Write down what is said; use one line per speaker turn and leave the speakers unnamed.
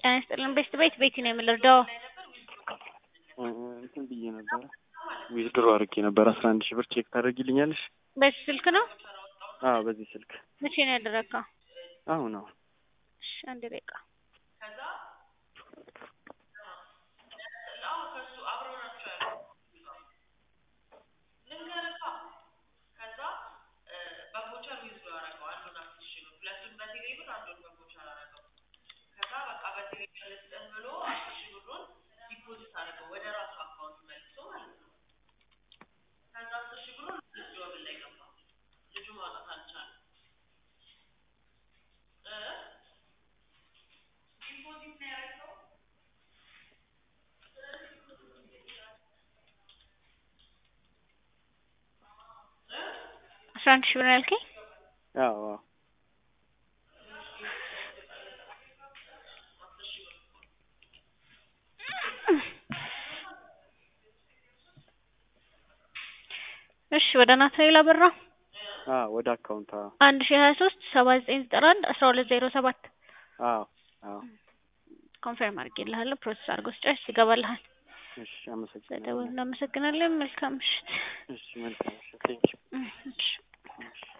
ጤና ይስጥልን ቤስት ቤት ቤቲ ነው የምልርዳው
እንትን ብዬ ነበረ ዊዝድሮ አድርጌ ነበር አስራ አንድ ሺህ ብር ቼክ ታደርጊልኛለሽ?
በዚህ ስልክ ነው?
አዎ በዚህ ስልክ
መቼ ነው ያደረግከው?
አሁን አሁን
እሺ አንድ ደቂቃ አስራ አንድ ሺህ ብር ነው ያልከኝ?
አዎ አዎ
እሺ ወደ ናትናኤል አበራ
አዎ ወደ አካውንት አዎ
አንድ ሺህ ሀያ ሶስት ሰባ ዘጠኝ ዘጠና አንድ አስራ ሁለት ዜሮ ሰባት
አዎ አዎ
ኮንፈርም አድርጌልሃለሁ ፕሮሰስ አድርጎ ስጨርስ ይገባልሃል።
እሺ አመሰግናለሁ።
ስለደወሉ እናመሰግናለን። መልካም ምሽት።
እሺ መልካም ምሽት ቴንኪው
እሺ
እሺ